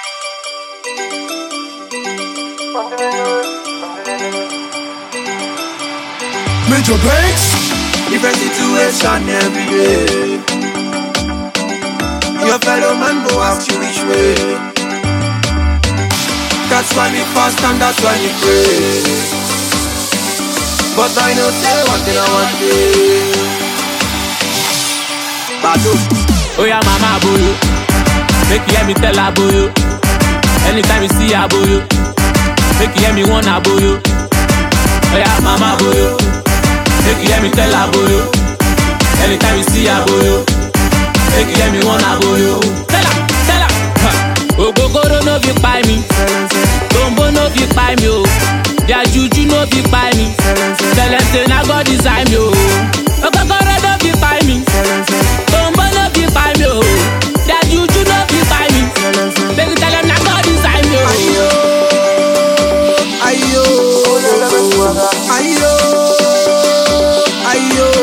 Major breaks. Different situation every day. Your fellow man go ask you which way. That's why we fast and that's why we pray. But I know say one thing I want day. Badu. Oh yeah, mama boyo. Make you hear me tell her boyo. Anytime you see her boyo. Make you hear me want her boyo. Oh yeah, mama boyo. Make you hear me tell her boyo. Anytime you see her boyo. Make you hear me want her boyo. Tell her, tell her. Huh. Ogogoro no fit kpai mi. Tombo no fit kpai mi o. Their juju no fit kpai mi. Celeste na God design mi o. Ogogoro no fit kpai mi. Tombo no fit kpai mi o. Their juju no fit kpai mi. Make you tell them na God design mi o. Ayo. Ayo. Ayo.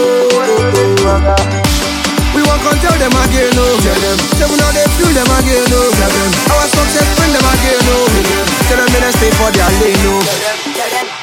We won't come tell them again, no. Tell them. Say we know they feel them again, no. Tell them. Our success bring them again, no. Tell them they stay for their lane, no.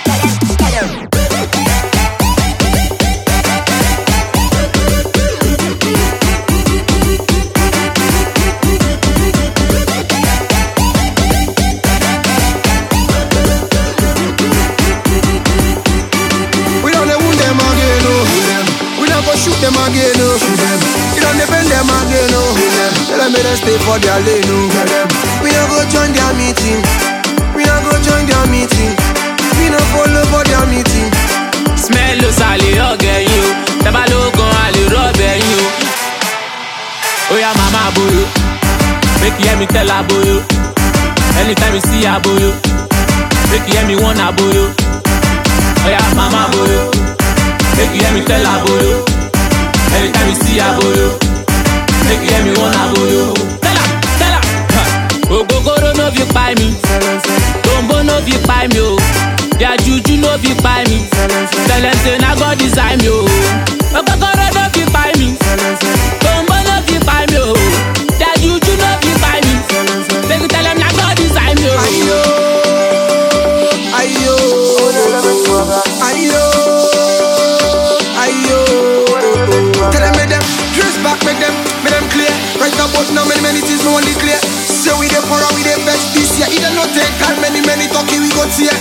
We don't wound them again, no. We don't go shoot them again, no. We don't bend them again, no. Tell them they stay for their lane, no. We don't go join their meeting. We don't go join their meeting. We don't follow for their meeting. Smell ló sàlè ọ̀gẹ̀ yín o. Tẹ́bá ló gan àlè rọ́ọ̀bẹ̀ yín o. Ó yá màmá boyo. Make you hear me tell her boyo. Anytime you see her boyo. Make you hear me want her boyo. Ó yá màmá boyo. Make you hear me tell her boyo. Anytime you see her boyo. Make you hear me want her boyo. Tell her, tell her. Huh. Ogogoro no fit kpai mi. Tombo no fit kpai mi o. Their juju no fit kpai mi. Celeste na God design mi o. Ogogoro no fit kpai mi. Tombo no fit kpai mi o. Their juju no fit kpai mi. Make you tell them na God design mi o. Ayo. Ayo. Ayo. Ayo. Tell them make them dress back, make them, make them clear. Right about now, many, many things no only clear. Say we dey pour, we dey vex this year. Either no take time, many, many talking we go tear.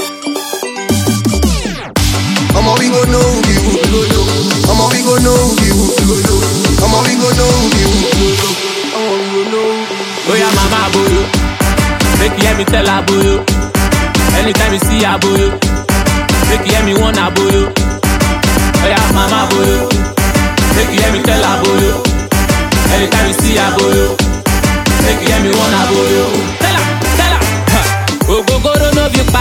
Omo we go know we who go know. Omo we go know we who go know. Omo we go know we who go know. Omo we go know. Oh yeah, mama boyo. Make you hear me tell her boyo. Anytime you see her boyo. Make you hear me want her boyo. Oh yeah, mama boyo. Make you hear me tell her boyo. Anytime you see her boyo. Make you hear me want her boyo. Tell her, tell her. Huh. Ogogoro no fit